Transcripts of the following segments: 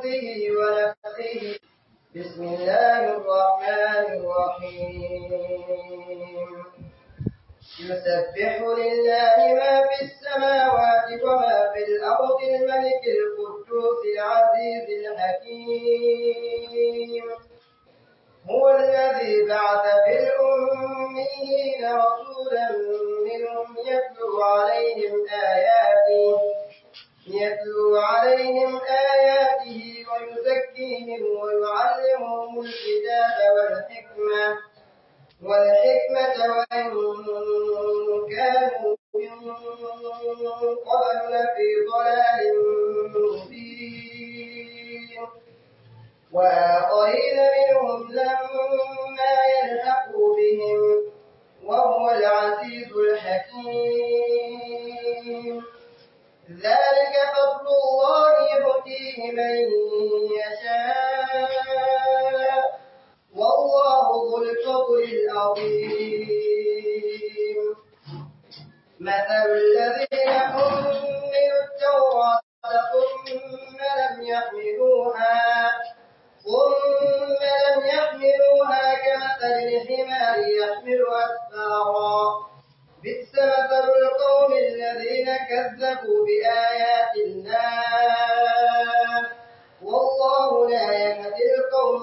همزه ونفسه بسم الله الرحمن الرحيم يسبح لله ما في السماوات وما في الأرض الملك القدوس العزيز الحكيم هو الذي بعث في الأميين رسولا منهم يتلو عليهم آياته يتلو عليهم آياته ويزكيهم ويعلمهم الكتاب والحكمة والحكمة وإن كانوا من قبل لفي ضلال مبين وآخرين منهم لما يلحقوا بهم وهو العزيز الحكيم ذلك فضل الله يؤتيه من يشاء والله ذو الفضل العظيم مثل الذين حملوا التوراة ثم لم يحملوها ثم لم يحملوها كمثل الحمار يحمل أسفارا بئس مثل القوم الذين كذبوا بآيات الله والله لا يهدي القوم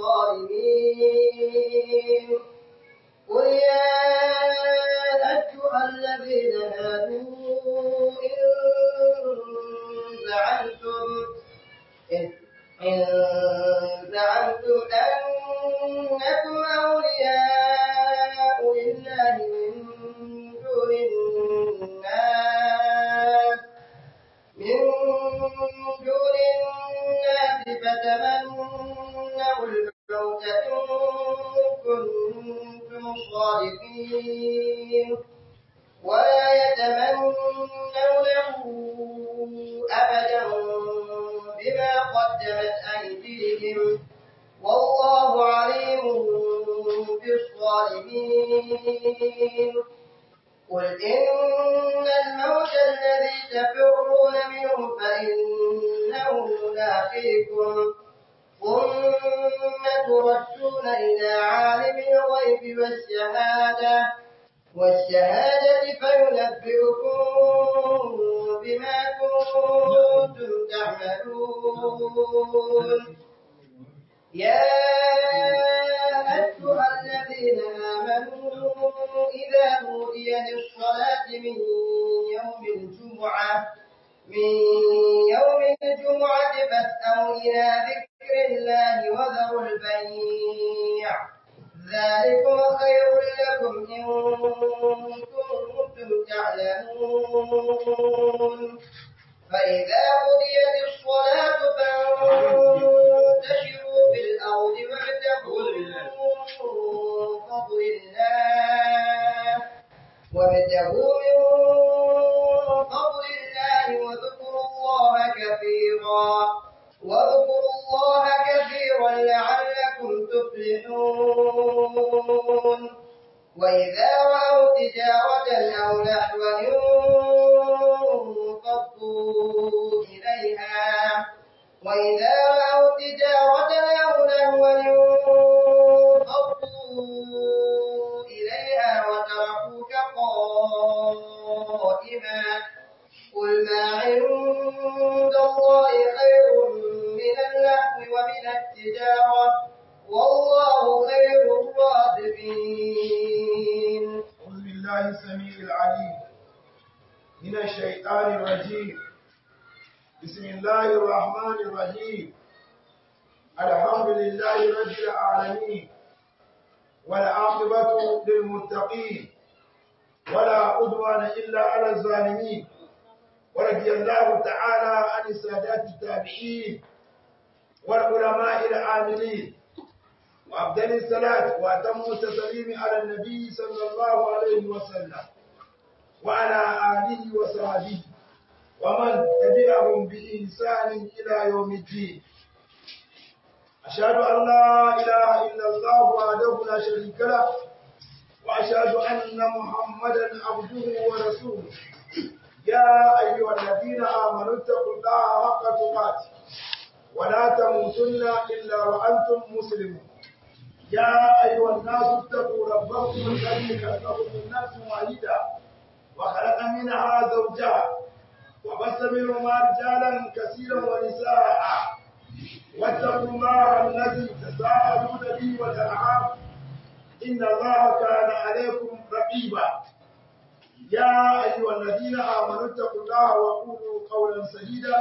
الظالمين قل يا أيها الذين هادوا إن زعمتم إن زعمتم أنكم أولياء لله من دون الناس من دون الناس فتمنوا الموت إن كنتم صادقين ولا يتمنونه أبدا بما قدمت أيديهم والله عليم بالظالمين قل إن الموت الذي تفرون منه فإنه ملاقيكم ثم تردون إلى عالم الغيب والشهادة والشهادة فينبئكم بما كنتم تعملون يا أيها الذين آمنوا إذا نودي للصلاة من يوم الجمعة من يوم الجمعة فاسأوا إلى ذكر الله وذروا البيع ذلكم خير لكم إن كنتم تعلمون فإذا قضيت الصلاة فانتشروا في الأرض وابتغوا من فضل الله وابتغوا من فضل الله واذكروا الله كثيرا واذكروا الله كثيرا لعلكم تفلحون وإذا رأوا تجارة أو لهوا انفضوا إليها وإذا رأوا تجارة أو لهوا انفضوا إليها وتركوك قائما قل ما عند الله خير من اللهو ومن التجارة والله خير الرازقين أعوذ بالله السميع العليم من الشيطان الرجيم بسم الله الرحمن الرحيم الحمد لله رب العالمين والعاقبة للمتقين ولا عدوان إلا على الظالمين ورضي الله تعالى عن السادات التابعين والعلماء العاملين وأفضل الصلاة وأتم التسليم على النبي صلى الله عليه وسلم وعلى آله وصحبه ومن تبعهم بإحسان إلى يوم الدين أشهد أن لا إله إلا الله وحده لا شريك له وأشهد أن محمدا عبده ورسوله يا أيها الذين آمنوا اتقوا الله حق تقاته ولا تموتن إلا وأنتم مسلمون يا أيها الناس اتقوا ربكم الذي خلقكم من نفس واحدة وخلق منها زوجها وبث منهما رجالا كثيرا ونساء واتقوا الله الذي تساءلون به والأرحام إن الله كان عليكم رقيبا يا أيها الذين آمنوا اتقوا الله وقولوا قولا سديدا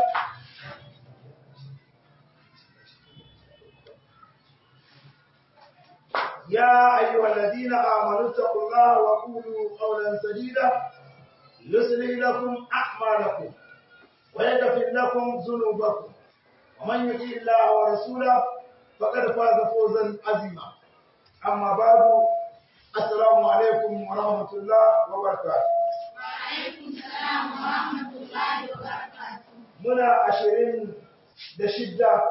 يا أيها الذين آمنوا اتقوا الله وقولوا قولا سديدا يصلح لكم أعمالكم ويغفر لكم ذنوبكم ومن يطع الله ورسوله فقد فاز فوزا عظيما أما بعد السلام عليكم ورحمة الله وبركاته وعليكم السلام ورحمة الله وبركاته muna ashirin da shidda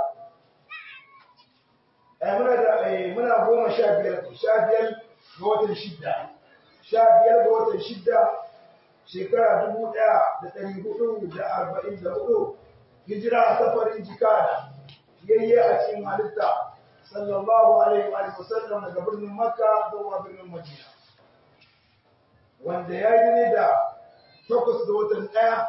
eh, muna da eh, muna goma sha biyar sha biyar ga watan shidda sha biyar ga watan shidda shekara dubu ɗaya da ɗari hudu da arba'in da hudu hijira a safarin jikada yayye a cikin halitta sallallahu alaihi wa sallam daga birnin makka zuwa birnin madina wanda ya yi ne da takwas ga watan ɗaya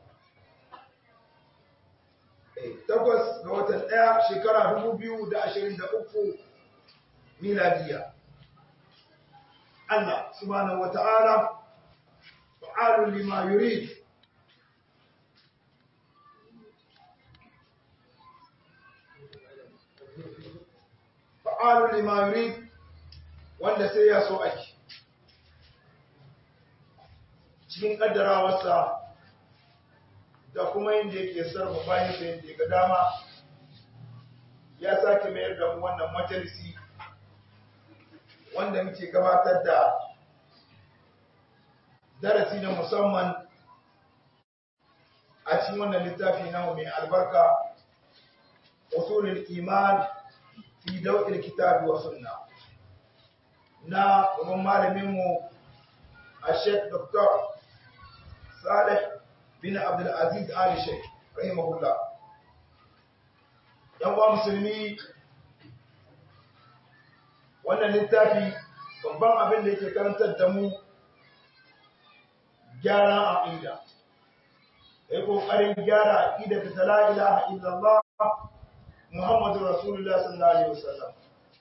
takwas ga watan ɗaya shekara dubu biyu da ashirin da uku miladiya. Allah subhanahu wa ta'ala fa'alun lima yurid fa'alun lima yurid wanda sai ya so ake cikin ƙaddarawarsa da kuma yadda yake sarrafa bayan sa yadda ga dama ya sake mayar da mu wannan majalisi wanda muke gabatar da darasi na musamman a cikin wannan littafi na mai albarka usulul iman fi daw'il kitabi wa sunna na kuma malamin mu a Sheikh Dr. Saleh bin Abdulaziz Ali Sheikh rahimahullah yan uwa musulmi wannan littafi babban abin da yake karantar da mu gyara aqida kai kokarin gyara aqida ta la ilaha illallah Muhammadu Rasulullah sallallahu alaihi wasallam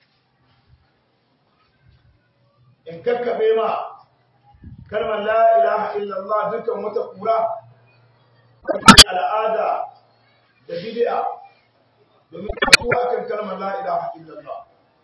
in kakkabe ma kalmar la ilaha illallah dukkan wata kura al'ada da bid'a domin kuwa kan kalmar la ilaha illallah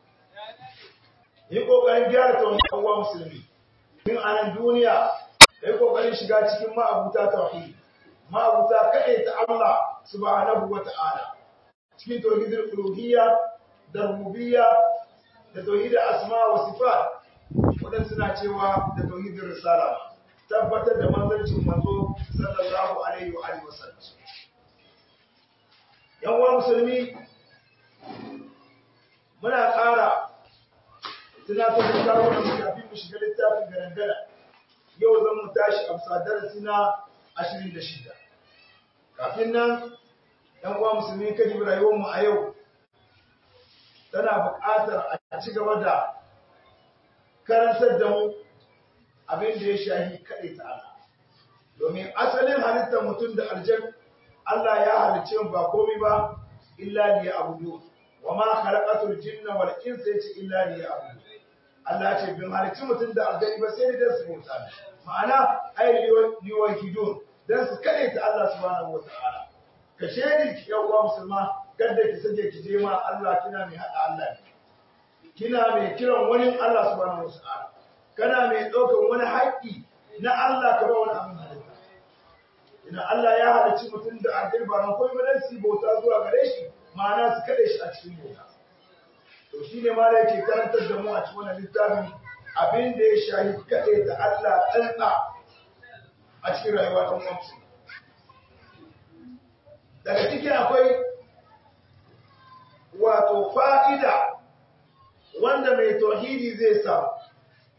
yi kokarin gyara tauhid uwa musulmi tun a nan duniya kai kokarin shiga cikin ma'abuta tauhid ma'abuta kaɗai ta Allah subhanahu wa ta'ala cikin tauhidul uluhiyya da rububiyya da tauhidul asma wa sifat wadan suna cewa da tauhidul risala tabbatar da manzancin manzo sallallahu alaihi wa alihi wasallam yan uwa musulmi muna ƙara tunatar da kawo da kafin mu shiga littafin garangara yau zan mu tashi a bisa darasi na 26 kafin nan yan uwa musulmi kan yi rayuwar mu a yau tana buƙatar a ci gaba da karantar da mu abin da ya shahi kaɗai ta Allah. Domin asalin halittar mutum da aljan Allah ya halicce ba komai ba illa ne abudu wa ma khalaqatul jinna wal insa yace illa ne abudu. Allah ce bin halicci mutum da aljani ba sai da su bauta. Ma'ana ai liwahidun dan su kaɗai ta Allah subhanahu wa ta'ala. Ka shedi ki yan uwa musulma kada ki sake ki je ma Allah kina mai hada Allah ne. Kina mai kiran wani Allah subhanahu wa ta'ala. kana mai ɗaukar wani haƙƙi na Allah ka ba wani abin halitta. Ina Allah ya halicci mutum da addini ba nan komai dan su bauta zuwa gare shi ma'ana su kaɗe shi a cikin bauta. To shi ne ma da yake karantar da mu a cikin wannan littafin abin da ya shahi kaɗe da Allah tsantsa a cikin rayuwa ta mutum. Daga ciki akwai wato fa'ida wanda mai tauhidi zai samu.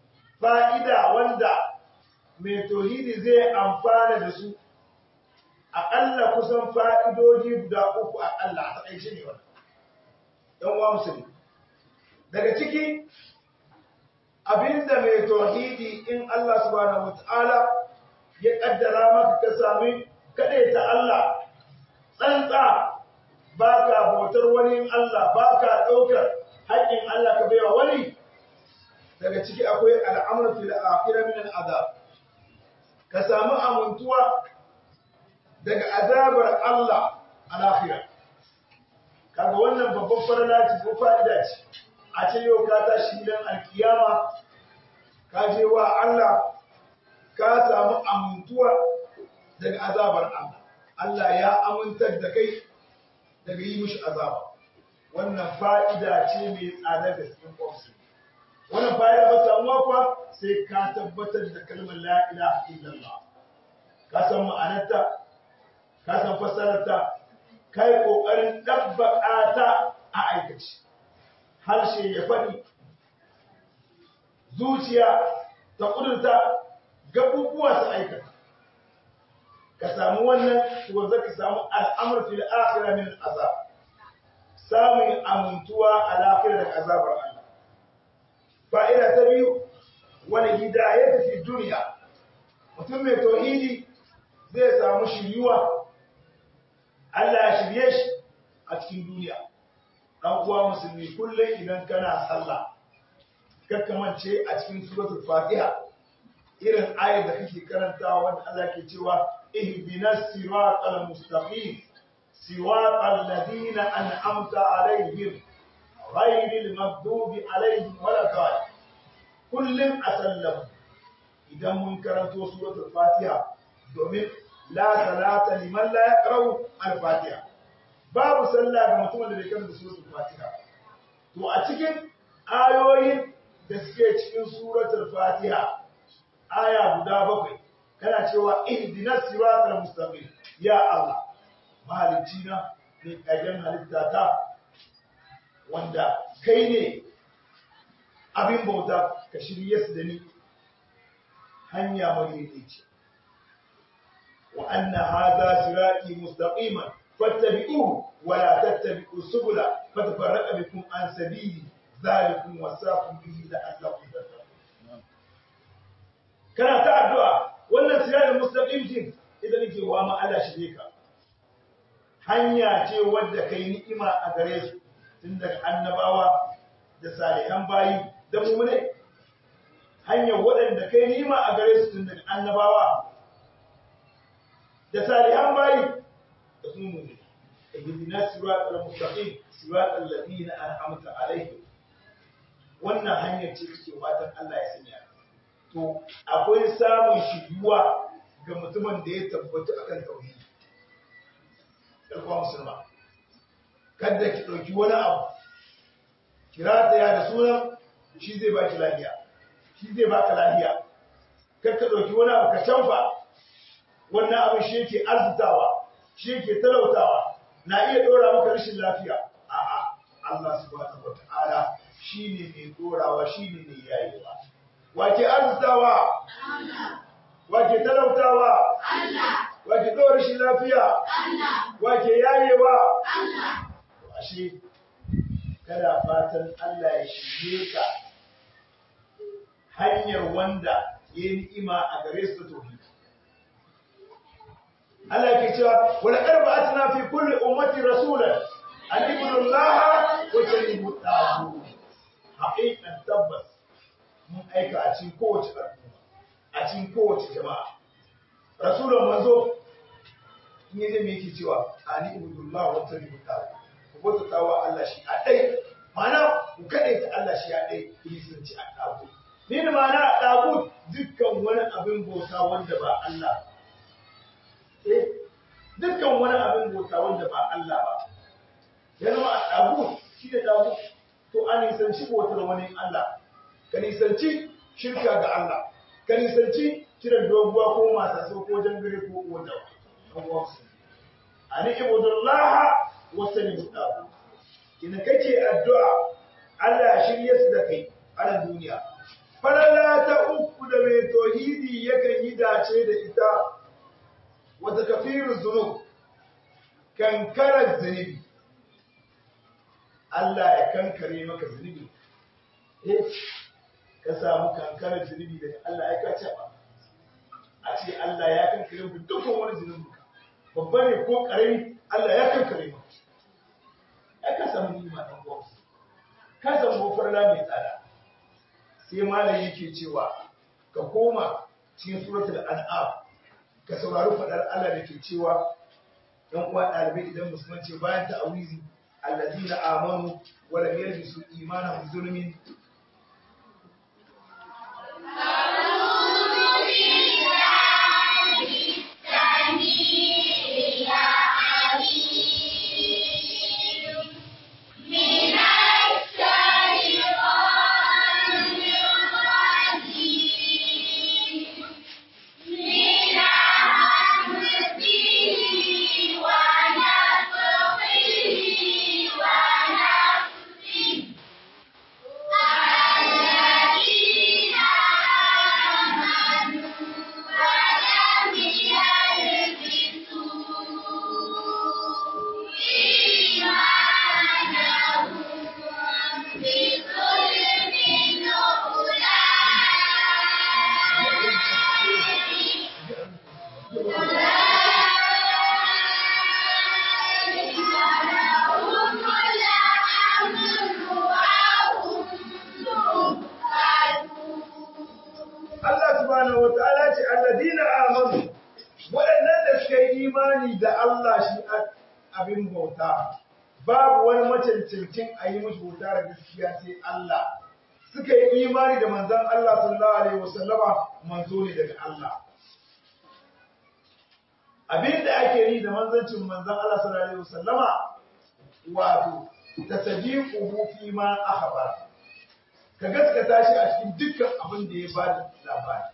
fa'ida wanda mai tauhidi zai amfana da su aƙalla kusan fa'idoji guda uku aƙalla a taƙaice ne wannan ɗan uwa musulmi daga ciki abinda mai tauhidi in Allah subhanahu wata'ala ya ƙaddara maka ka sami kaɗai ta Allah tsantsa ba ka bautar wani Allah ba ka ɗaukar haƙƙin Allah ka baiwa wani daga ciki akwai al'amur fil akhirah min al'azab ka samu amintuwa daga azabar Allah a lahira kaga wannan babban farala ce ko fa'ida ce a ce yau ka tashi gidan alkiyama ka je wa Allah ka samu amintuwa daga azabar Allah Allah ya amintar da kai daga yi mishi azaba wannan fa'ida ce mai tsada da cikin ƙwarsu wannan fa'ida ba samuwa kuwa sai ka tabbatar da kalmar la ilaha illallah ka san ma'anarta ka san fassararta kai kokarin dabbaka ta a aikace harshe ya faɗi zuciya ta kudurta gabubuwa su aikata ka samu wannan to za ka samu al'amur fil akhirah min azab samun amintuwa a lafiyar da azabar Allah fa'ida ta biyu wani hidayat fi duniya mutum mai tauhidi zai samu shiryuwa Allah ya shirye shi a cikin duniya dan uwa musulmi kullum idan kana sallah kakkamance a cikin suratul fatiha irin ayar da kake karantawa wanda Allah ke cewa ihdinas siratal mustaqim siratal ladina an'amta alaihim ghayril maghdubi alaihim waladdallin kullum a sallam idan mun karanto suratul fatiha domin la salata liman la yaqra'u al-fatiha babu sallah ga mutumin da bai karanta suratul fatiha to a cikin ayoyin da suke cikin suratul fatiha aya guda bakwai kana cewa ihdinas siratal mustaqim ya Allah mahalicci na ne kagen halitta ta wanda kai ne abin bauta ka shirye su da ni hanya madaidaici wa anna hadha sirati mustaqiman fattabi'uhu wa la tattabi'u subula fatafarraqa bikum an sabili zalikum wasaqum bihi la'allakum tattaqun kana ta addu'a wannan siratal mustaqim din idan nake wa ma Allah shirye ka hanya ce wadda kai ni'ima a gare su tun daga annabawa da salihan bayi da mummune hanyar waɗanda kai nima a gare su tun daga annabawa da salihan bayi da kuma mummune ihdina siratal mustaqim siratal ladina an'amta alaihim wannan hanyar ce kake fatan Allah ya sanya to akwai samun shiriwa ga mutumin da ya tabbata akan tauhidi da kuma musulma kada ki ɗauki wani abu kira ta ya da sunan shi zai ba ki lafiya shi zai ba ka lafiya kar ka ɗauki wani abu ka canfa wannan abin shi yake arzutawa shi yake talautawa na iya ɗora maka rashin lafiya a'a Allah subhanahu wata'ala shi ne mai ɗorawa shi ne mai yayewa wake arzutawa wake talautawa wake ɗora rashin lafiya wake yayewa ashe kada fatan Allah ya shirye ka hanyar wanda ya yi ni'ima a gare su tauhid Allah ke cewa wala qarba atna fi kulli ummati rasulan an ibudu Allah wa tanibu tabu haqiqan tabbas mun aika a cikin kowace al'umma a cikin kowace jama'a rasulun manzo in yaje me yake cewa an ibudu Allah wa tanibu tabu bauta wa Allah shi a ɗai mana ku kaɗai ta Allah shi a ɗai ku nisanci a ɗagu ni da mana a ɗagu dukkan wani abin bauta wanda ba Allah eh dukkan wani abin bauta wanda ba Allah ba ya zama a ɗagu shi da ɗagu to a nisanci bautar wani Allah ka nisanci shirka ga Allah ka nisanci kiran doguwa ko masaso ko jangare ko wanda ba ani ibudullaha wasani mutabu ina kake addu'a Allah ya shirye su da kai a duniya falala ta uku da mai tauhidi yakan yi dace da ita wa takfiruz zunub kankarar zunubi Allah ya kankare maka zunubi eh ka samu kankarar zunubi daga Allah ya kace ba a ce Allah ya kankare maka dukkan wani zunubi babba ne ko karami Allah ya kankare maka ya ka samu nima dan uwa ka samu gofarla mai tsada sai malam yake cewa ka koma cikin suratul an'am ka saurari fadar Allah da ke cewa yan uwa ɗalibai idan musulman ce bayan ta'awizi allazina amanu wa lam yalbisu imanahum zulmin Allah subhanahu wa ta'ala ce alladina amanu waɗannan da suka yi imani da Allah shi abin bauta babu wani macancancin a yi mashi bauta da gaskiya sai Allah suka yi imani da manzon Allah sallallahu alaihi wasallama manzo ne daga Allah abin da ake yi da manzancin manzon Allah sallallahu alaihi wasallama wato tasdiquhu fi ma akhbara ka gaskata shi a cikin dukkan abin da ya bada labari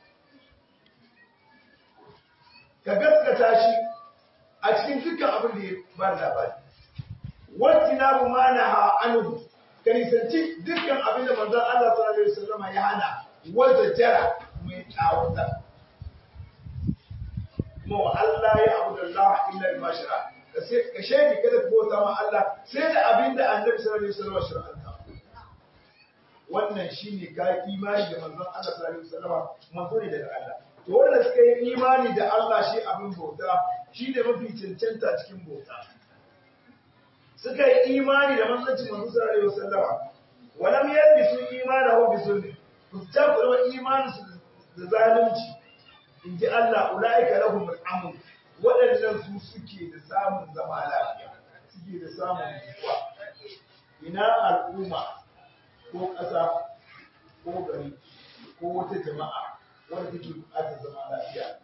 ka gaskata shi a cikin dukkan abin da ya bada labari wacce na bu mana ha anhu ka nisanci dukkan abin da manzon Allah sallallahu alaihi wasallam ya hana wanda jara mai tsawata mu Allah ya abu da Allah illa ma shara ka sai ka shaidi kada ka bauta ma Allah sai da abin da Annabi sallallahu alaihi wasallam shari'a wannan shine ka imani da manzon Allah sallallahu alaihi wasallam manzo ne daga Allah to wanda suka yi imani da Allah shi abin bauta shi ne mafi cancanta cikin bauta suka yi imani da manzancin manzo sallallahu alaihi wasallam walam yalbisu imanahu bi zulmi ku tabbata imanin su da zalunci inji Allah ulaika lahum al-amn waɗannan su suke da samun zama lafiya suke da samun nutsuwa ina al'umma ko ƙasa ko gari ko wata jama'a wanda take buƙatar zama lafiya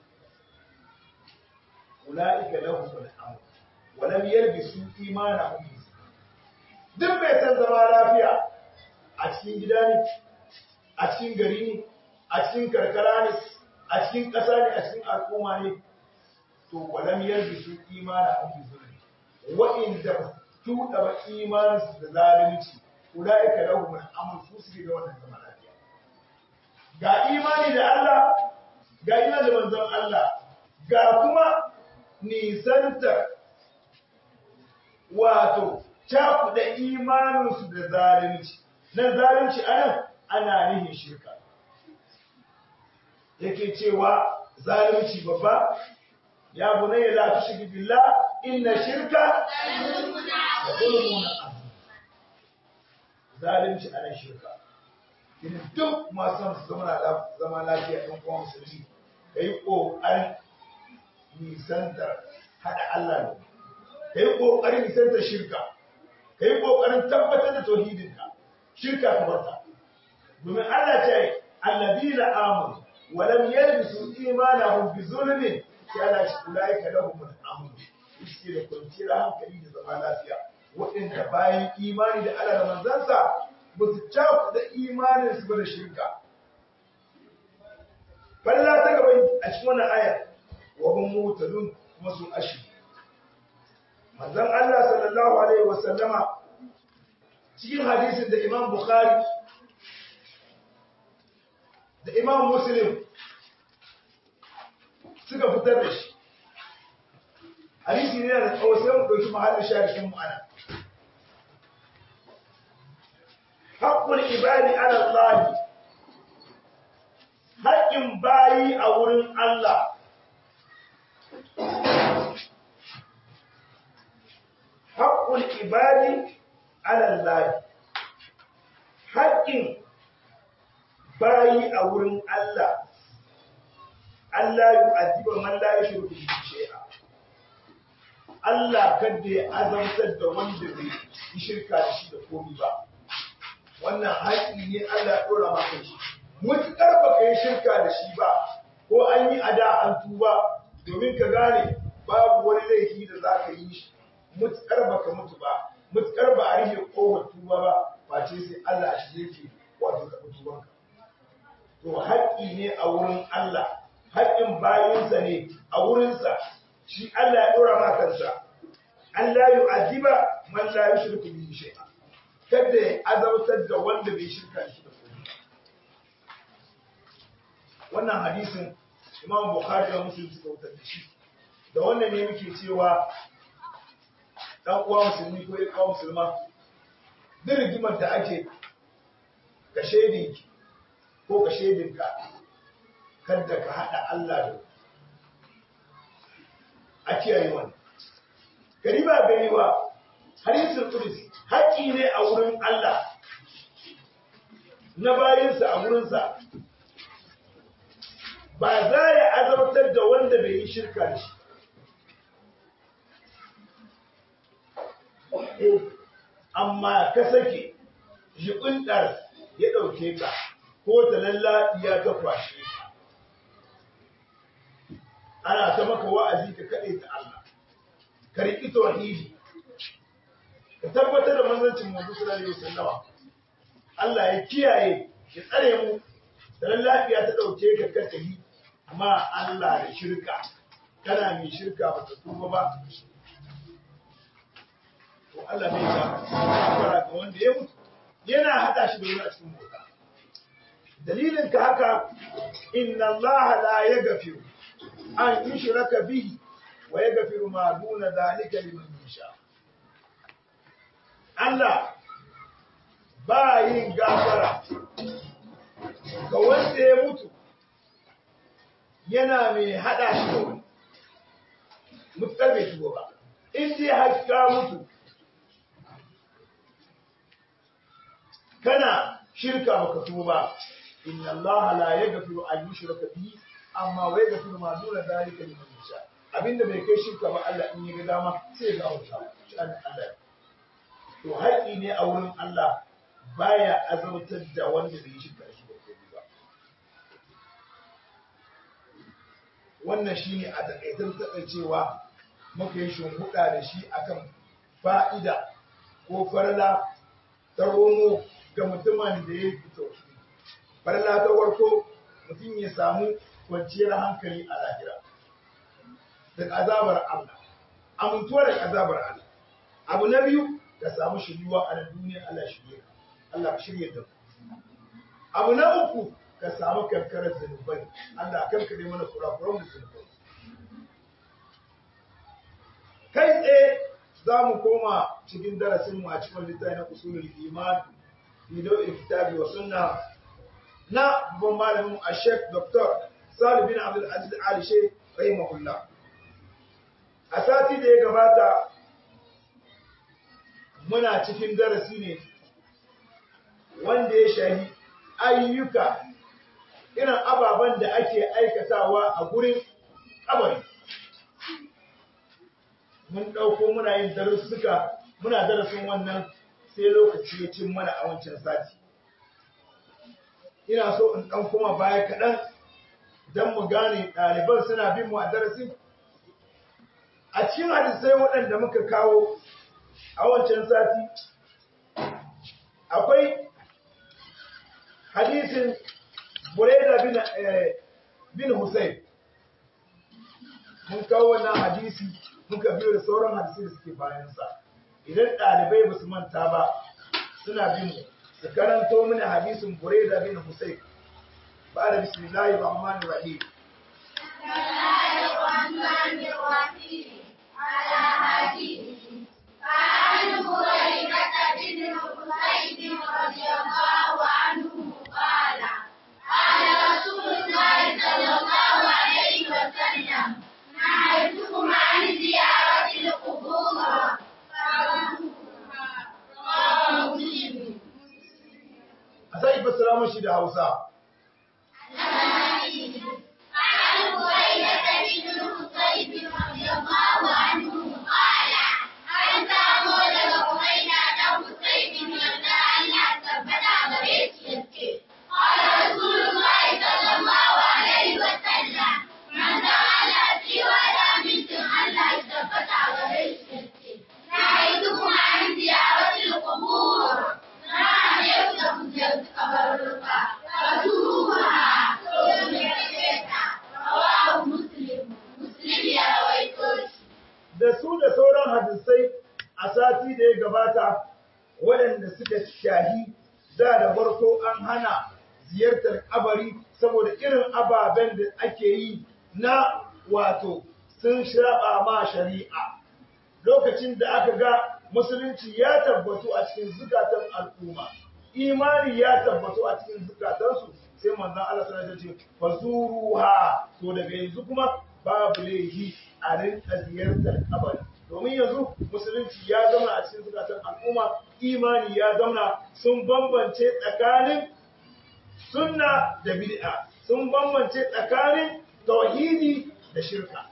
ula'ika lahum al-amr wa lam yalbisu imanahum bi duk bai san zama lafiya a cikin gida ne a cikin gari ne a cikin karkara ne a cikin ƙasa ne a cikin al'umma ne to wa lam yalbisu imanahum bi zulmi wa'inda tuɗa ba imaninsu da zalunci ulaika lahum al-amr su suke da wannan zaman lafiya ga imani da Allah ga imani da manzon Allah ga kuma nisanta wato cakuɗa imaninsu da zalunci nan zalunci anan ana nihin shirka yake cewa zalunci babba ya bunayya la tushrik billah inna shirka la zulmun azim zalunci ana shirka idan duk masu su zama zama lafiya ɗan uwan musulmi ka yi ƙoƙarin nisantar haɗa Allah ne ka yi ƙoƙarin nisantar shirka ka yi ƙoƙarin tabbatar da tauhidinka shirka ka barta domin Allah ce alladina amanu wa lam yalbisu imanahum bi zulmin sai Allah shi ulaika lahum al-amn suke da kwanciyar hankali da zama lafiya waɗanda bayan imani da Allah da manzansa ba su cakuɗa imaninsu ba da shirka. Falla ta gaba a cikin wannan ayar wa hum mutadun kuma sun ashi. Manzon Allah sallallahu alaihi wa sallama cikin hadisin da Imam Bukhari da Imam Muslim suka fitar da shi hadisi ne da tsawo sai mu ɗauki mahallin sharishin mu ana haƙƙul ibadi ala Allah haƙƙin bayi a wurin Allah haƙƙul ibadi ala Allah haƙƙin bayi a wurin Allah Allah yu'adhibu man la yushriku bihi shay'a Allah kada ya azamtar da wanda bai yi shirka da shi da komai ba wannan haƙƙi ne Allah ya ɗora maka shi mutuƙar ba ka yi shirka da shi ba ko an yi ada an tuba domin ka gane babu wani laifi da za ka yi shi mutuƙar ba ka mutu ba mutuƙar ba a rike kowar tuba ba face sai Allah shi yake wato ka tubanka to haƙƙi ne a wurin Allah haƙƙin bayinsa ne a wurinsa shi Allah ya ɗora ma kansa Allah yu'adiba man la yushriku bihi shay'a kada ya azabtar da wanda bai shirka shi da komai wannan hadisin Imam Bukhari da Muslim suka wutar da shi da wannan ne muke cewa dan uwa musulmi ko ya kawo musulma duk rigimar da ake ka shaidinki ko ka shaidinka kada ka haɗa Allah da a kiyaye wani gari ba gari ba hadisul qudsi haƙƙi ne a wurin Allah na bayinsa a wurinsa ba za ya azabtar da wanda bai yi shirka da shi amma ka sake jiɓinɗar ya ɗauke ka ko ta lallaɓiya ta kwashe ka ana ta maka wa'azi ka kaɗe ta Allah ka riƙi tauhidi ka tabbatar da manzancin manzo sallallahu alaihi wasallam Allah ya kiyaye ya tsare mu da lafiya ta dauke ka ka tafi amma Allah da shirka kana mai shirka ba ta tuba ba to Allah bai ta fara ga wanda ya mutu yana hada shi da wani a cikin mota dalilin ka haka inna Allah la yaghfiru an yushraka bihi wa yaghfiru ma duna dhalika liman yasha Allah ba yin gafara ga wanda ya mutu yana mai hada shi da wani mutukar bai tuba ba in dai har ka mutu kana shirka baka tuba ba inna Allah la yaghfiru an yushraka bihi amma wa yaghfiru ma duna dhalika liman yasha abinda bai kai shirka ba Allah in ya ga dama sai ya gafarta shi Allah to haƙi ne a wurin Allah baya azabtar da wanda bai shirka shi da komai ba wannan shine a takaitar takaicewa muka yi shimfiɗa da shi akan fa'ida ko farla ta romo ga mutumin da ya fito farla ta farko mutum ya samu kwanciyar hankali a lahira daga azabar Allah amintuwa daga azabar Allah abu na biyu ka samu shiryuwa a nan duniya Allah shirye ka Allah shirye da abu na uku ka samu kankarar zunubai Allah kankare mana kurakuran da zunubai kai tsaye za mu koma cikin darasin mu a cikin littafi na usulul iman fi dawil kitabi wa sunna na babban malamin a Sheikh Dr. Salih bin Abdul Aziz Ali Sheikh rahimahullah a sati da ya gabata muna cikin darasi ne wanda ya shahi ayyuka irin ababen da ake aikatawa a gurin kabari mun ɗauko muna yin darussuka muna darasin wannan sai lokaci ya cin mana a wancan sati ina so in ɗan kuma baya kaɗan don mu gane ɗaliban suna bin mu a darasin a cikin hadisai waɗanda muka kawo a wancan sati akwai hadisin Bureda bin, bin Hussein mun kawo wannan hadisi muka biyo da sauran hadisi da suke bayansa idan ɗalibai ba su manta ba suna bin mu su karanto mini hadisin Bureda bin Hussein ba da bismillahir rahmanir rahim الرحمن الرحيم mashi da Hausa عن بريدة بن الحصيب رضي الله عنه قال أن تأمر لبريدة بن حصيب يرضى الله ثبت بريد يبكي قال رسول الله صلى الله عليه وسلم من فعل في ولا منكم الله ثبت بريد يبكي نهيتكم عن زيارة القبور نعم يفتح زيارة قبرك فزوروها ثم يكفيها رواه مسلم مسلم يا رويتوش da su da sauran hadisai a sati da ya gabata waɗanda suka shahi da da farko an hana ziyartar kabari saboda irin ababen da ake yi na wato sun shiraba ma shari'a lokacin da aka ga musulunci ya tabbatu a cikin zukatan al'umma imani ya tabbatu a cikin zukatansu sai manzon Allah sallallahu alaihi wasallam ya ce fazuruha to daga yanzu kuma babu laifi a rinka ziyartar kabari domin yanzu musulunci ya zauna a cikin zukatan al'umma imani ya zauna sun bambance tsakanin sunna da bid'a sun bambance tsakanin tauhidi da shirka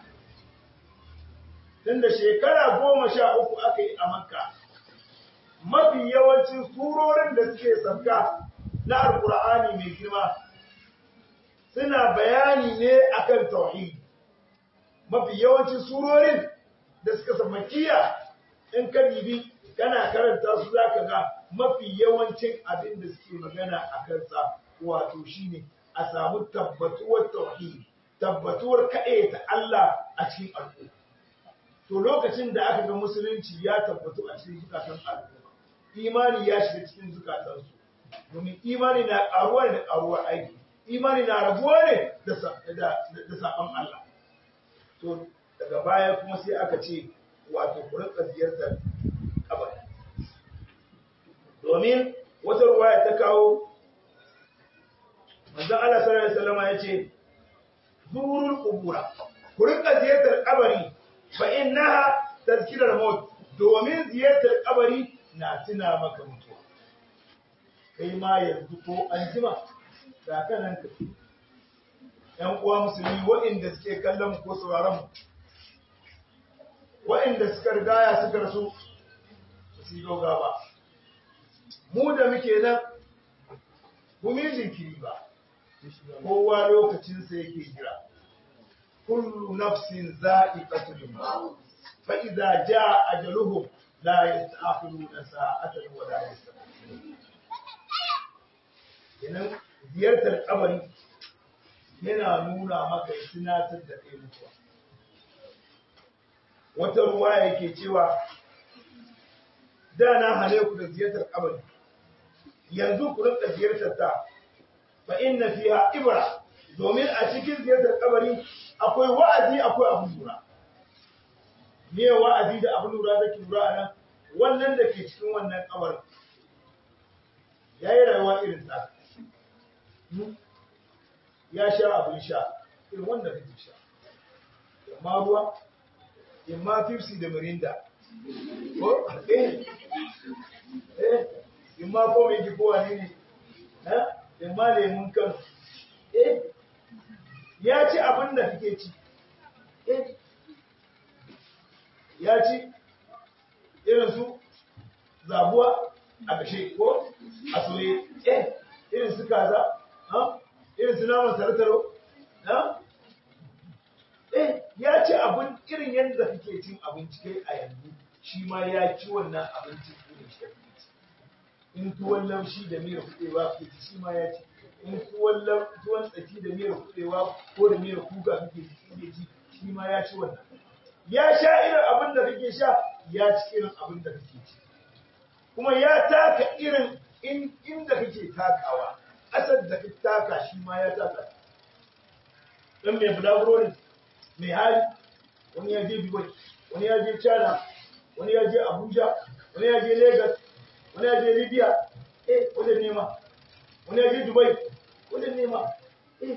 tunda shekara goma sha uku aka yi a makka mafi yawancin surorin da suke sabka na alkur'ani mai girma suna bayani ne akan tauhidi mafi yawancin surorin da suka samakiya in ka dibi kana karanta su zaka ga mafi yawancin abin da suke magana a kansa wato shine a samu tabbatuwar tauhidi tabbatuwar kaɗai ta Allah a cikin al'umma to lokacin da aka ga musulunci ya tabbatu a cikin zukatan al'umma imani ya shiga cikin zukatansu domin imani na ƙaruwa ne da ƙaruwar aiki imani na rabuwa ne da saɓon Allah to daga baya kuma sai aka ce wato ku rinka ziyartar kabari domin wata ruwaya ta kawo manzon Allah sallallahu alaihi wasallam ya ce zurul qubura ku rinka ziyartar kabari fa innaha tazkirar maut domin ziyartar kabari na tuna maka mutuwa kai ma yanzu ko an jima da kanan ka ‘yan uwa musulmi waɗanda suke kallon ko sauraron mu, waɗanda suka rigaya suka rasu su yi doga ba. Mu da muke nan, mu yi jinkiri ba, kowa lokacinsa yake jira. Kullu nafsin za'i ƙatulun ba, fa'iza ja a jaluhun la ya ta'afiru na sa'atan wa la ya Yanan ziyartar kabari yana nuna maka ya tunatar da kai mutuwa. Wata ruwa yake cewa, da na hane ku da ziyartar kabari, yanzu ku rinka ziyartar ta, fa inna fiha ibra, domin a cikin ziyartar kabari akwai wa'azi akwai abin lura. Me wa'azi da abin lura da ke lura a nan, wannan da ke cikin wannan kabarin. Ya yi rayuwa irin ta. ya sha abin sha irin wanda kake sha amma ruwa imma fifsi da mirinda ko eh eh imma ko mai ji kowa ne eh imma lemun kan eh ya ci abin da kake ci eh ya ci irin su zabuwa a kashe ko a soye eh irin su kaza ha irin su naman tartaro na eh ya ci abin irin yadda kake cin abinci kai a yanzu shi ma ya ci wannan abincin irin shi in tuwon lamshi da miyar kuɗewa kake ci shi ma ya ci in tuwon tuwon tsaki da miyar kuɗewa ko da miyar kuka kake ci ci shi ma ya ci wannan ya sha irin abin da kake sha ya ci irin abin da kake ci kuma ya taka irin inda kake takawa asar da ka taka shi ma ya taka dan mai bulaguro ne mai hali wani ya je dubai wani ya je china wani ya je abuja wani ya je lagos wani ya je libya eh wajen nema wani ya je dubai wajen nema eh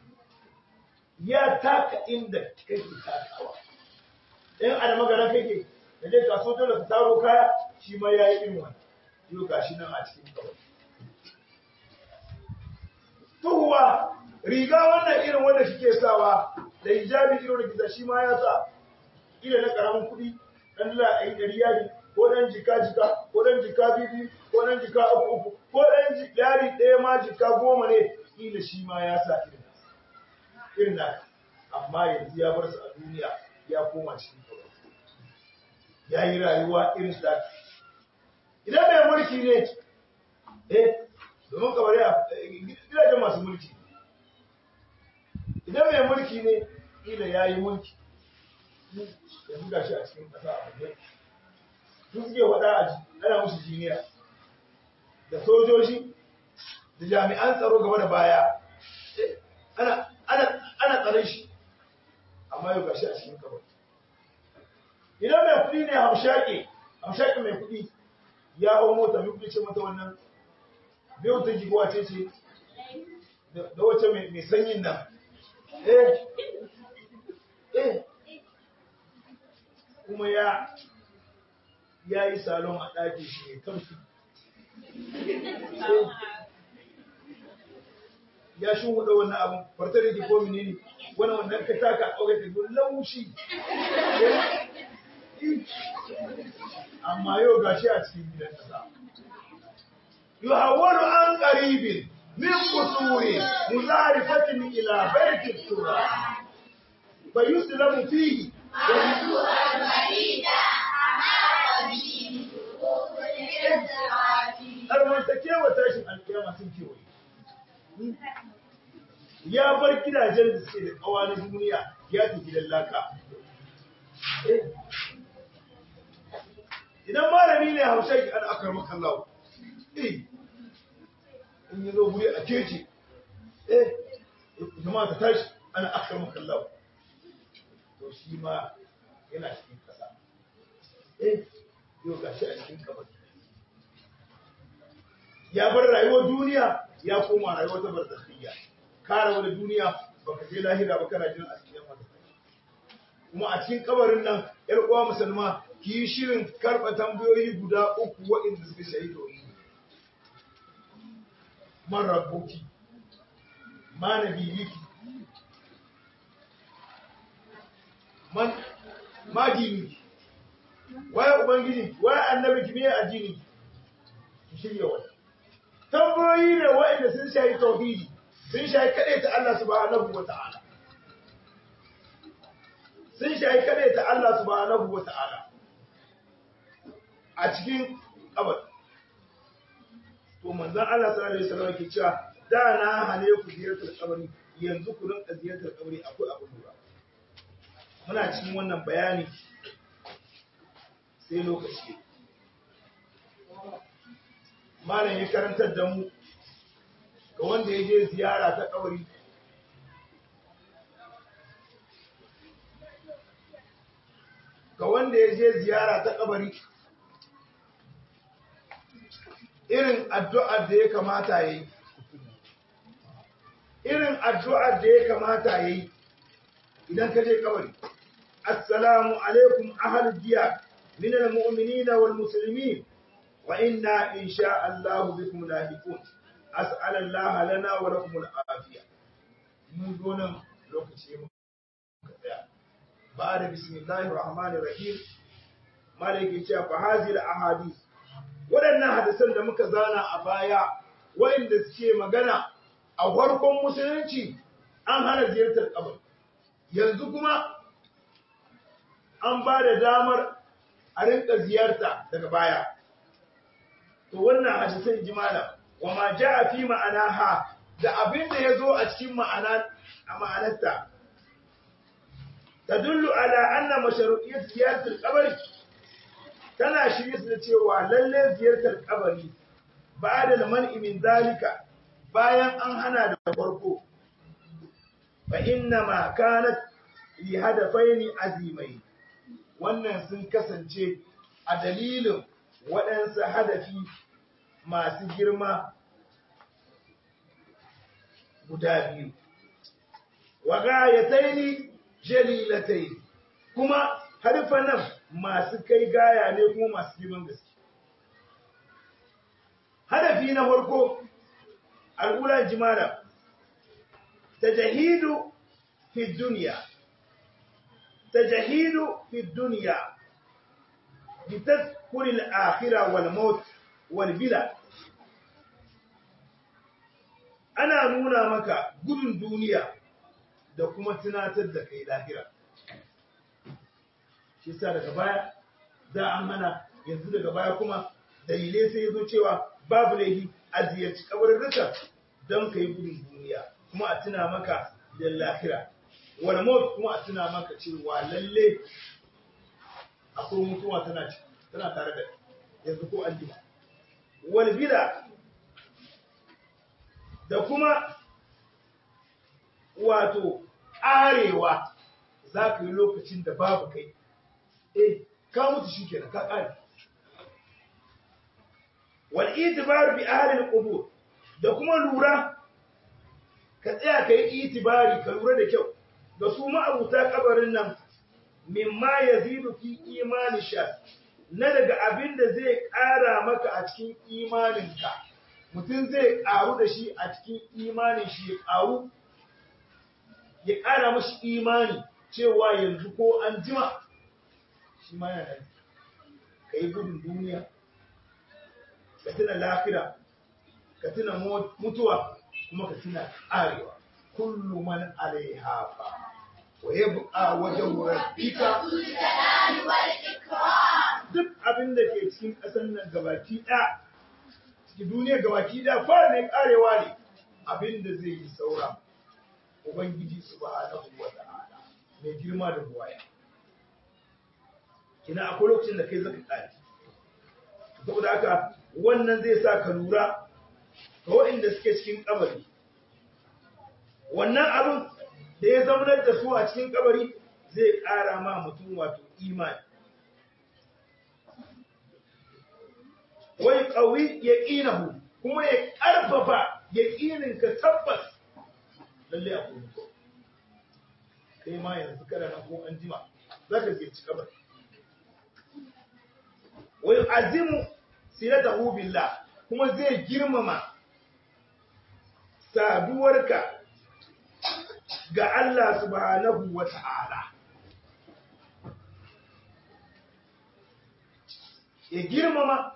ya taka inda kake takawa in a da magaran kake da je kaso dole ka taro kaya shi ma ya yi irin wani yau gashi nan a cikin kawai tuhuwa riga wannan irin wanda kike sawa da hijabi irin da kiza shi ma ya sa ila na karamin kuɗi dan dala a yi ɗari yari ko dan jika jika ko dan jika bibi ko dan jika uku uku ko dan yari ɗaya ma jika goma ne ila shi ma ya sa irin irin naka amma yanzu ya bar su a duniya ya koma cikin kawai ya yi rayuwa irin da idan mai mulki ne eh domin kamar ya gidajen masu mulki idan mai mulki ne ila ya yi mulki yanzu ga shi a cikin ƙasa a wajen duk suke faɗa a ji ana musu jiniya da sojoji da jami'an tsaro gaba da baya ana ana tsare shi amma yau ga shi a cikin kawai idan mai kuɗi ne hamshaƙi hamshaƙi mai kuɗi ya hau mota mai kuɗi ce mata wannan biyu ta jigo wace ce da wace mai sanyin nan eh eh kuma ya ya yi salon a ɗaki shi mai kamfi ya shi hudu wannan abin fartar da ke komi ne ne wani wannan ka taka a ƙauye da laushi amma yau gashi a cikin gidan ƙasa yuhawwalu an qaribin min qusuri muzarifatin ila baitit tura fa yuslamu fihi Armantakewa tashin alkiyama sun kewaye. Ya bar gidajen da suke da kawa na duniya ya tafi gidan laka. Idan malami ne haushe an akar makallawa. Eh, in yi zo guri a keci, eh, jama'a ta tashi ana akar makallawa. To shi ma yana cikin kasa. Eh, yau ga shi a cikin kamar. Ya bar rayuwar duniya ya koma rayuwar ta barzakhiyya. Ka rabu da duniya baka je lahira ba kana jin a cikin wata. Kuma a cikin kabarin nan, ‘yar uwa musulma, ki yi shirin karɓa tambayoyi guda uku waɗanda suka shayi tauhidi. Man rabbuki, ma nabiyiki, man ma diniki, waye ubangiji, waye annabi ki me addini ki shirya wani. Tambayoyi ne waɗanda sun shayi tauhidi, sun shayi kaɗai ta Allah subhanahu wa ta'ala. Sun shayi kaɗai ta Allah subhanahu wa ta'ala. a cikin kabar. To manzon Allah sallallahu alaihi wasallam ke cewa da na hane ku ziyartar kabari yanzu ku rinka ziyartar kabari akwai abu lura. Muna cikin wannan bayani sai lokaci. Malam ya karantar da mu ga wanda ya je ziyara ta kabari ga wanda ya je ziyara ta kabari irin addu'ar da ya kamata ya yi, irin addu'ar da ya kamata ya yi idan ka je kawai. Assalamu alaikum ahal jiya, minal mu'minina wal musulmi, wa inna in sha Allah bikum lahiqun. As'alallaha lana wa lakum al'afiya. Mun zo nan lokaci muka tsaya. Ba da bismillahir rahmanir rahim. Malaki ce fa hazil ahadith waɗannan hadisan da muka zana a baya waɗanda suke magana a farkon musulunci an hana ziyartar kabari yanzu kuma an ba da damar a rinka ziyarta daga baya to wannan hadisan jimala wa ma a fi ma'ana ha da abin da ya zo a cikin ma'ana a ma'anarta tadullu ala anna mashru'iyyat ziyartar qabri tana shirye su da cewa lalle ziyartar kabari ba da man'i min zalika bayan an hana da farko fa inna ma kanat li hadafaini azimai wannan sun kasance a dalilin waɗansu hadafi masu girma guda biyu wa gayataini jalilataini kuma harfa nan masu kai gaya ne kuma masu girman gaske. Hadafi na farko, al'ular jimala, tajahidu fi dunya tajahidu fi dunya بتذكر الآخرة والموت والبلا ana nuna maka gudun duniya da kuma tunatar da kai lahira shi sa daga baya da an hana yanzu daga baya kuma dalilai sai yazo cewa babu laifi a ziyarci kabarurruka don ka yi gudun duniya kuma a tuna maka da lahira wal maut kuma a tuna maka cewa lalle akwai mutuwa tana tana tare da yanzu ko an jima wal bida da kuma wato arewa za ka yi lokacin da babu kai eh ka mutu shi kenan ka kare wal itibar bi ahli al da kuma lura ka tsaya ka yi itibari ka lura da kyau da su ma'abuta kabarin nan mimma yazidu fi imani sha na daga abin da zai ƙara maka a cikin imaninka mutum zai ƙaru da shi a cikin imanin shi ya ƙaru ya ƙara mashi imani cewa yanzu ko an jima shi ma yana ka yi gudun duniya ka tuna lafira ka tuna mutuwa kuma ka tuna ƙarewa kullu man alaiha fa wa yabqa wajhu rabbika duk abin da ke cikin ƙasar nan gabaki ɗaya cikin duniya gabaki ɗaya fara ne ƙarewa ne abin da zai yi saura ubangiji subhanahu wa ta'ala mai girma da buwaya kina akwai lokacin da kai zaka ƙare saboda haka wannan zai sa ka lura ga waɗanda suke cikin kabari wannan abin da ya zaunar da su a cikin kabari zai ƙara ma mutum wato imani wai ƙawi ya ƙinahu kuma ya ƙarfafa ya ƙininka tabbas lalle a kuma kai ma yanzu kada na ko an jima za ka ziyarci kabari wai azimu silatahu billah kuma zai girmama saduwarka ga Allah subhanahu wa ta'ala ya girmama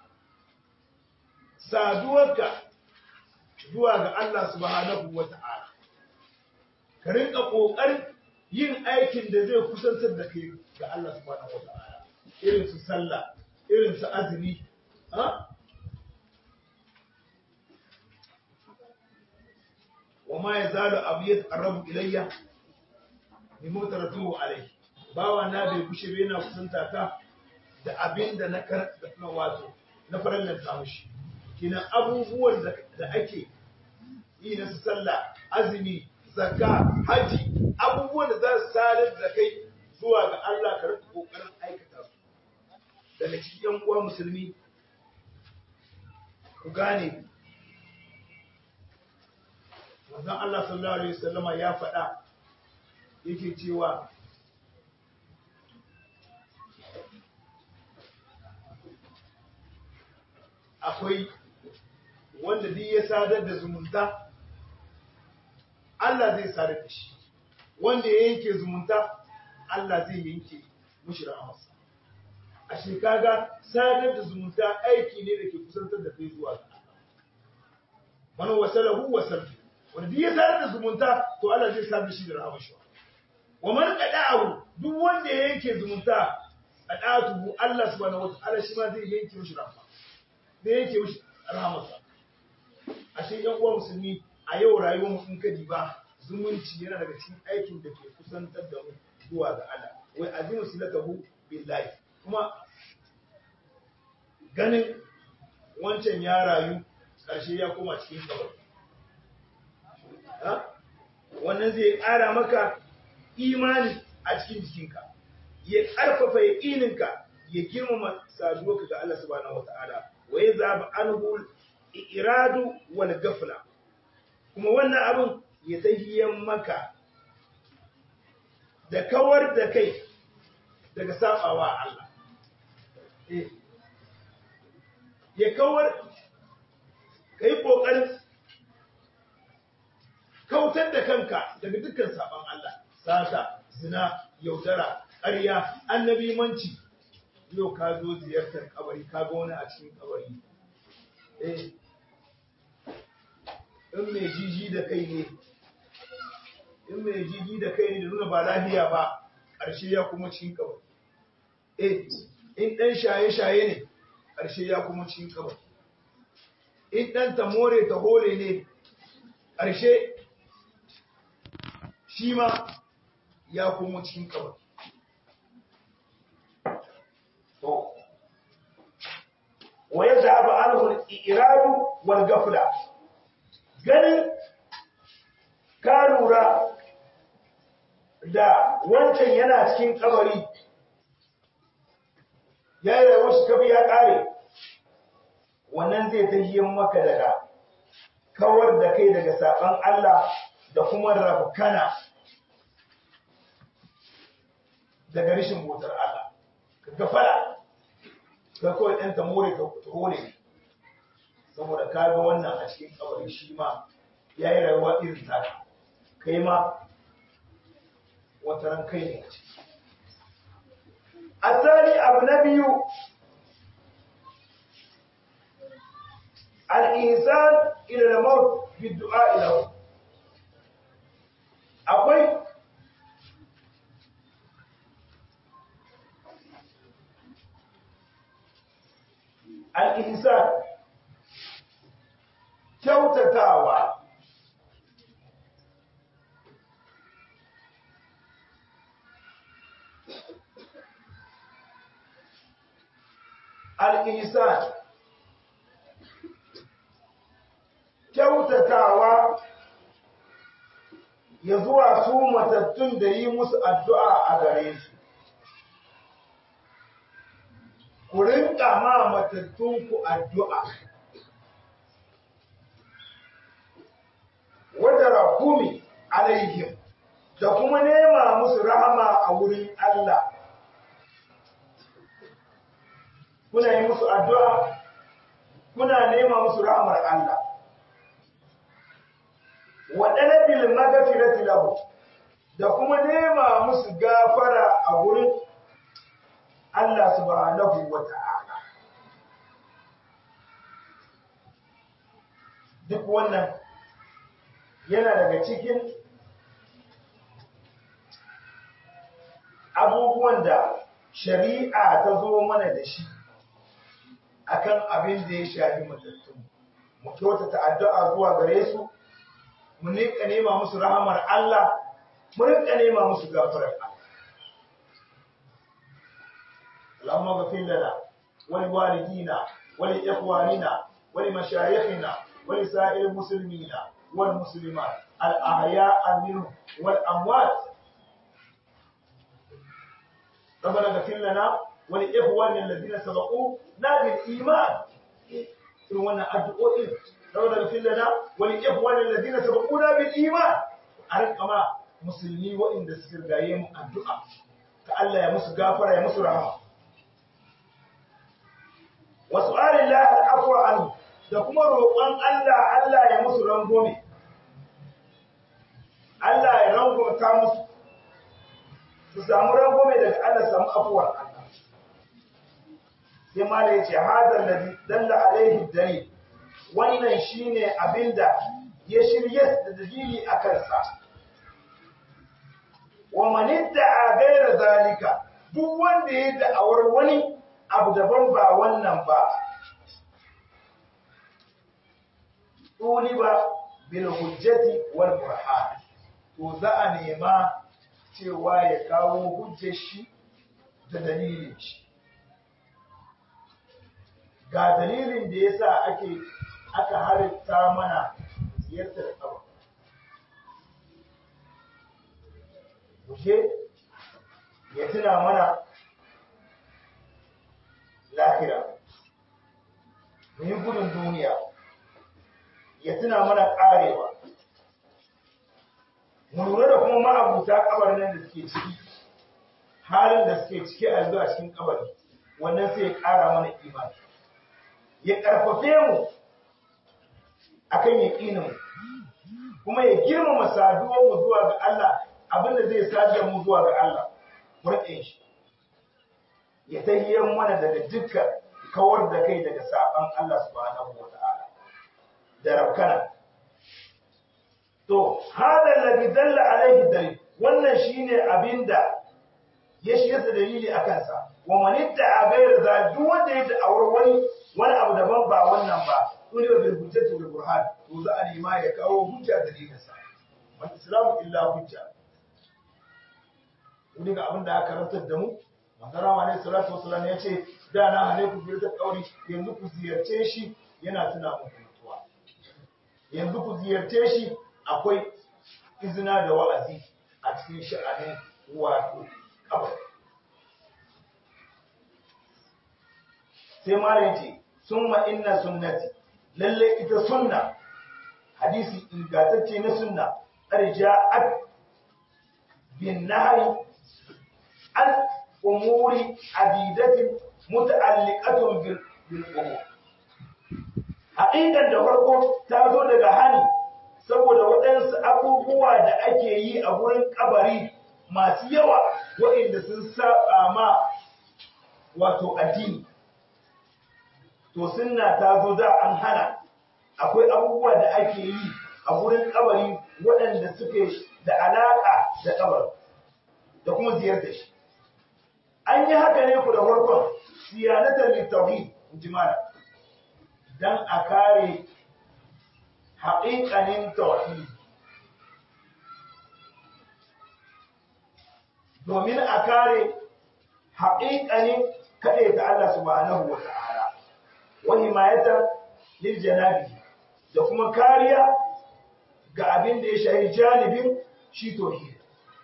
saduwarka zuwa ga Allah subhanahu wa ta'ala ka rinka ƙoƙarin yin aikin da zai kusantar da kai ga Allah subhanahu wa ta'ala irin su sallah irin su azumi wa ma ya zalu abu ya tsarrabu ilayya ni mutaratu alai bawa na bai kushe bai na kusanta ka da abin da na na wato na farallan ta mushi kina abubuwan da ake yi na su sallah azumi zakka haji abubuwan da za su sadar da kai zuwa ga Allah ka rika kokarin aikata su daga cikin yan uwa musulmi ku gane manzon Allah sallallahu alaihi wasallama ya faɗa yake cewa akwai wanda duk ya sadar da zumunta Allah zai sadar da shi wanda ya yanke zumunta Allah zai yanke mushi rahamarsa a shekaga sadar da zumunta aiki ne da ke kusantar da kai zuwa ga man wasalahu wasaltu wanda duk ya sadar da zumunta to Allah zai sadar shi da rahama shi wa man qada'ahu duk wanda ya yanke zumunta qada'atuhu Allah subhanahu wataala shi ma zai yanke mishi rahama zai yanke mishi rahamarsa ashe yan uwa musulmi a yau rayuwar mu in ka diba zumunci yana daga cikin aikin da ke kusantar da mu zuwa ga Allah wai azimu silatahu billahi kuma ganin wancan ya rayu ƙarshe ya koma cikin kawai wannan zai ƙara maka imani a cikin jikinka ya ƙarfafa yaƙininka ya girmama saduwarka ga Allah subhanahu wata'ala wa ya zaba anhu iradu wal gafla kuma wannan abin ya tahiyan maka da kawar da kai daga sabawa Allah ya kawar ka yi ƙoƙarin kautar da kanka daga dukkan saban Allah sata zina yaudara ƙarya annabi manci yau ka zo ziyartar kabari ka ga wani a cikin kabari eh in mai jiji da kai ne in mai jiji da kai ne da nuna ba lafiya ba ƙarshe ya kuma cikin kabari eh in ɗan shaye-shaye ne ƙarshe ya kuma cikin kabari in ɗan tamore ta hole ne ƙarshe shi ma ya kuma cikin kabari to wa ya zaɓa alhul iradu wal gafla ganin ka lura da wancan yana cikin kabari ya yi rayuwar shi kafi ya ƙare wannan zai ta yi maka daga kawar da kai daga saɓan Allah da kuma rabkana daga rishin motar Allah ka gafara ka kawai ɗan ta more ta hore saboda ka ga wannan a cikin kabari shi ma ya yi rayuwa irin taka kai ma wata ran kai ne a ciki الثاني أبو نبي الإنسان إلى الموت بالدعاء له أقول الإنسان kyautatawa al'isan kyautatawa ya zuwa su matattun da yi musu addu'a a gare su ku rinka ma matattunku addu'a wadda rakumi alaihim da kuma nema musu rahama a wurin Allah kuna yi musu addu'a kuna nema musu rahamar Allah waɗanda bil magafirati lahu da kuma nema musu gafara a wurin Allah subhanahu wa ta'ala duk wannan yana daga cikin abubuwan da shari'a ta zo mana da shi akan abin da ya shafi matattun mu kyautata addu'a zuwa gare su mu rinka nema musu rahamar Allah mu rinka nema musu gafarar Allah Allahumma ghfir lana wa li walidina wa li ikhwanina wa li mashayikhina wa li sa'iril muslimina wal muslimat al ahya'a minhum wal amwat ربنا اغفر لنا ولإخواننا الذين سبقونا بالإيمان irin wannan addu'o'in saboda gafin lana wani ikhwan alladhina sabaquna bil iman a rinka ma musulmi waɗanda suka rigaye mu addu'a ta Allah ya musu gafara ya musu rahama wa su'alillahi al-afwa anhu da kuma roƙon Allah Allah ya musu rangome Allah ya rangomta musu su samu rangome daga Allah samu afuwar Allah sai ma da yace hadal ladhi dalla alaihi dalil wannan shine abinda ya shirye da dalili a kansa wa man idda'a ghayra zalika duk wanda ya da'awar wani abu daban ba wannan ba tuliba bil hujjati wal burhan to za a nema cewa ya kawo hujjar shi da dalilin shi ga dalilin da ya sa ake aka halitta mana ziyartar abu Mushe ya tuna mana lahira mu yi gudun duniya ya tuna mana karewa mu lura da kuma ma'abuta kabarin nan da suke ciki halin da suke ciki a zuwa cikin kabari wannan sai ya kara mana imani ya karfafe mu akan yaƙinin kuma ya girmama saduwar mu zuwa ga Allah abinda zai sadar mu zuwa ga Allah mu rike shi ya tahiyyar mana daga dukkan kawar da kai daga saban Allah subhanahu wata'ala da rabkana to hada alladhi dalla alaihi dalil wannan shine abinda ya shi yasa dalili akan sa wa man itta'a ghayra za duk wanda ya da'awar wani wani abu daban ba wannan ba dole ba bil hujjati wal burhan to za a nema ya kawo hujja dalilin sa wal islamu illa hujja wani ga abin da aka karantar da mu manzara wa alaihi salatu wasallam ya ce da na hane ku biyar ta kauri yanzu ku ziyarce shi yana tuna muku mutuwa yanzu ku ziyarce shi akwai izina da wa'azi a cikin sha'anin wato kabari sai malam ce summa inna sunnati lalle ita sunna hadisi ingantacce na sunna arja'at bin nahyi an umuri adidatin muta'alliqatun bil bil umur haƙiƙan da farko ta zo daga hani saboda waɗansu abubuwa da ake yi a wurin kabari masu yawa waɗanda sun saba ma wato addini to sunna ta zo da an hana akwai abubuwa da ake yi a wurin kabari waɗanda suke da alaƙa da kabar da kuma ziyartar shi an yi haka ne ku da farkon siyanatar littauhid jimala don a kare haƙiƙanin tauhid domin a kare haƙiƙanin kaɗai ta Allah subhanahu wa ta'ala wa himayatan lil janabi da kuma kariya ga abin da ya shahi janibin shi tauhid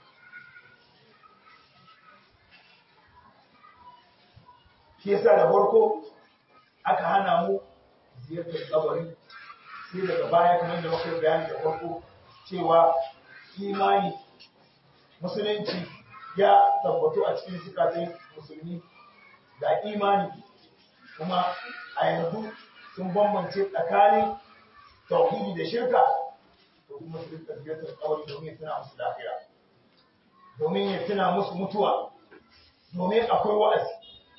shi yasa da farko aka hana mu ziyartar kabari sai daga baya kamar da muka bayani da farko cewa imani musulunci ya tabbatu a cikin zukatan musulmi da imani kuma a yanzu sun bambance tsakanin tauhidi da shirka to kuma su rika ziyartar kabari domin ya tuna musu lafiya domin ya tuna musu mutuwa domin akwai wa'azi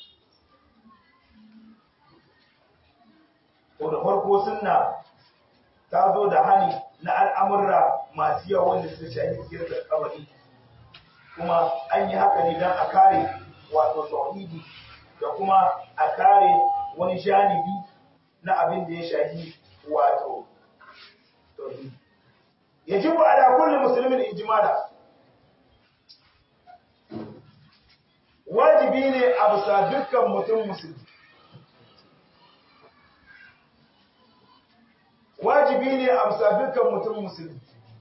to da farko sunna ta zo da hani na al'amurra masu yawa wanda suka shafi ziyartar kabari kuma an yi haka ne don a kare wato tauhidi da kuma a kare wani janibi na abin da ya shafi wato tauhidi yajibu ala kulli muslimin ijmala wajibi ne a bisa dukkan mutum musulmi wajibi ne a bisa dukkan mutum musulmi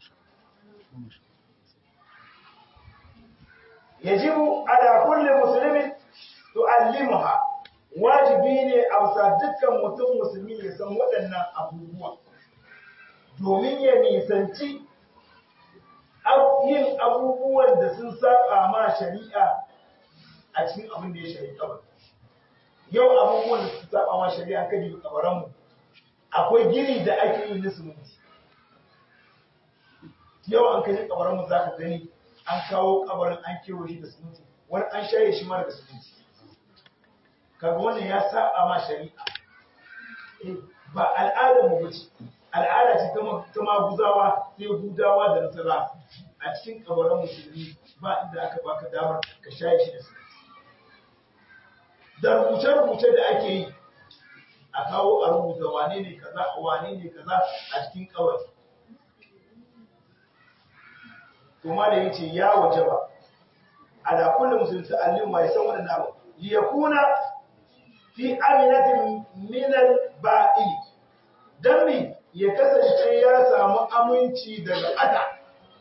yajibu ala kulli muslimin tu'allimuha wajibi ne a bisa dukkan mutum musulmi ya san waɗannan abubuwa domin ya nisanci yin abubuwan da sun saba ma shari'a a cikin abin da ya shari'a kabar yau abubuwan da sun saba ma shari'a kan yi kabaranmu akwai gini da ake yi na siminti yau an kaji kabaranmu za ka gani an kawo kabarin an kewa shi da siminti wani an shaye shi mara da siminti kaga wannan ya saba ma shari'a ba al'adar mu bace al'ada ce ta maguzawa sai hudawa da nasara a cikin kabarin musulmi ba inda aka baka damar ka shaye shi da siminti da rubuce-rubuce da ake yi a kawo a rubuta wane ne kaza wane ne kaza a cikin kabari to ma da yace ya wajaba ala kulli muslim ta'allim ma yasan wannan abu li yakuna fi aminatin min al-ba'il dan mi ya kasance ya samu aminci daga ada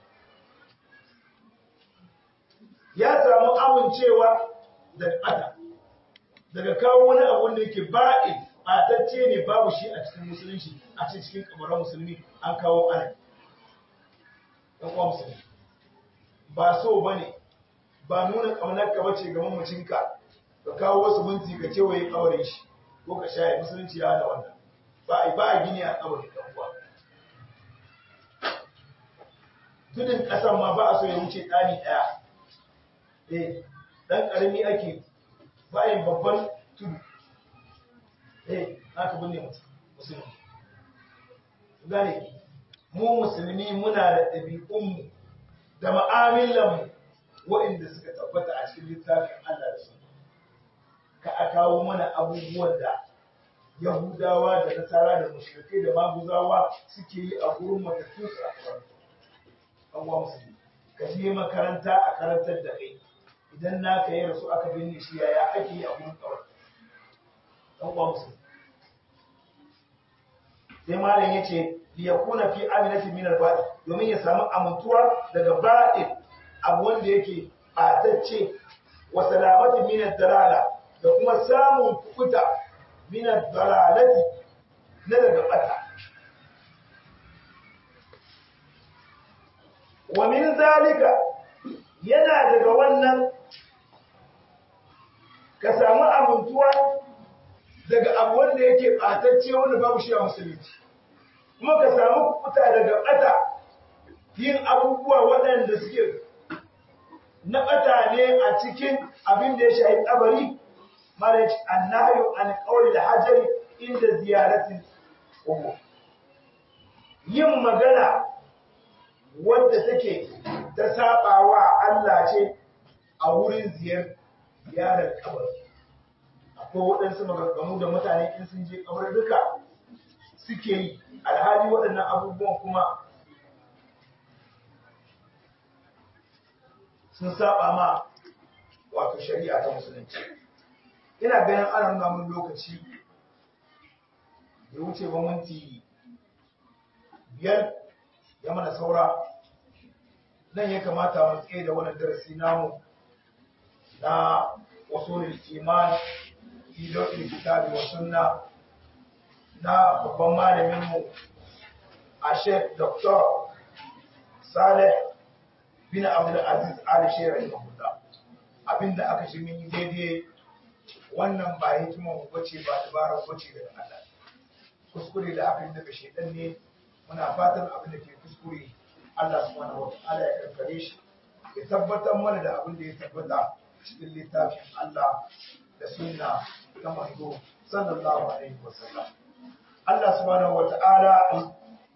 ya samu amincewa daga ada daga kawo wani abu wanda yake ba'il batacce ne babu shi a cikin musulunci a cikin kabarin musulmi an kawo ana ɗan uwa musulmi ba so ba ne ba nuna ƙaunar ka bace ga mamacinka ka kawo wasu minti ka kewaye ƙaurin shi ko ka shaye musulunci ya da wannan ba a ba a gini a ƙaurin ɗan uwa tudun ƙasan ma ba a so ya wuce ɗani ɗaya eh ɗan ƙarami ake bayan babban tudu eh haka binne mutum musulmi gane mu musulmi muna da ɗabi'unmu da ma'amilanmu waɗanda suka tabbata a cikin littafin Allah da su ka a kawo mana abubuwan da Yahudawa da Nasara da mushrikai da maguzawa suke yi a gurin matattu su a karatu. Abuwa musulmi, ka je makaranta a karantar da kai idan na ka yi rasu aka binne shi yaya ake yi a gurin kawai. Abuwa musulmi. Sai malam ya ce, liyakuna fi aminati min al domin ya samu amintuwa daga ba'in abu wanda yake ɓatacce wa salamati min dalala da kuma samun kuta min dalalati na daga bata wa min zalika yana daga wannan ka samu amintuwa daga abu wanda yake ɓatacce wanda babu shi a musulunci kuma ka samu kuta daga bata yin abubuwa waɗanda suke na bata ne a cikin abin da ya shahi kabari marriage annahyu an qawli al-hajari inda ziyaratin ummu yin magana wadda take ta sabawa Allah ce a wurin ziyar ziyarar kabari akwai waɗansu maganganu da mutane in sun je kabar duka suke yi alhali waɗannan abubuwan kuma sun saba ma wato shari'a ta musulunci ina ganin ana nuna mun lokaci ya wuce ba minti biyar ya mana saura nan ya kamata mu tsaye da wannan darasi namu na wasu iman idon kitabi wa sunna na babban malaminmu a shek dr saleh bin abdulaziz ali shirin mahuda abinda aka shi min daidai wannan ba hikimar bace ba dabarar bace daga Allah kuskure da aka yi daga shedan ne muna fatan abin da ke kuskure Allah subhanahu wa ta'ala ya karkare shi ya tabbatar mana da abin da ya tabbata cikin littafin Allah da sunna ta manzo sallallahu alaihi wasallam Allah subhanahu wa ta'ala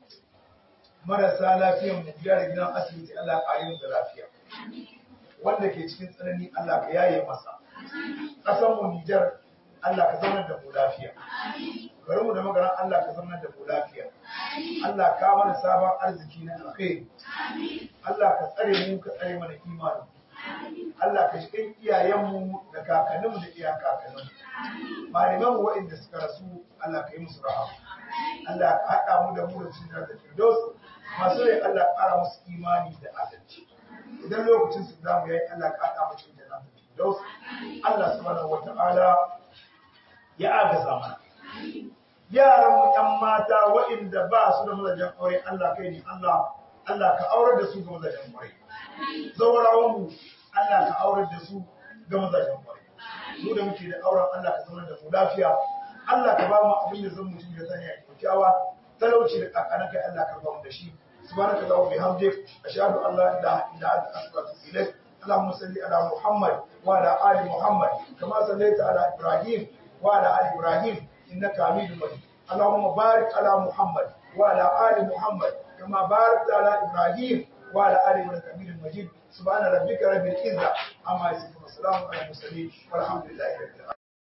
marasa lafiyan mu biya da gidan asibiti Allah ƙari mu da lafiya wanda ke cikin tsanani Allah ka yaye masa ƙasar mu Nijar Allah ka zaunar da mu lafiya garin mu da magaran Allah ka zaunar da mu lafiya Allah ka mana sabon arziki na alkhairi Allah ka tsare mu ka tsare mana imani Allah ka shi iyayenmu da kakanninmu da iya kakanninmu malaman waɗanda suka rasu Allah ka yi musu rahama Allah ka haɗa mu da mu da cikin da firdaus masu rai Allah ƙara musu imani da adalci idan lokacin su zamu yayi Allah ka haɗa mu cikin da firdaus Allah subhanahu wata'ala ya agaza mana yaran mu ƴan mata waɗanda ba su da mazajen aure Allah kai ne Allah Allah ka aurar da su ga mazajen aure zaurawan mu Allah ka aurar da su ga mazajen aure mu da muke da auren Allah ka zama da mu lafiya Allah ka ba mu abin da zan mutum ya sanya kyakkyawa talauci da kakana kai Allah ka ba mu da shi subhanaka allahumma bihamdik ashhadu an la ilaha illa anta astaghfiruka wa atubu ilaik اللهم صل على محمد وعلى ال محمد كما صليت على ابراهيم وعلى ال ابراهيم انك حميد مجيد اللهم بارك على محمد وعلى ال محمد كما باركت على ابراهيم وعلى ال ابراهيم حميد مجيد سبحان ربك رب العزه عما يصفون وسلام على المرسلين والحمد لله رب العالمين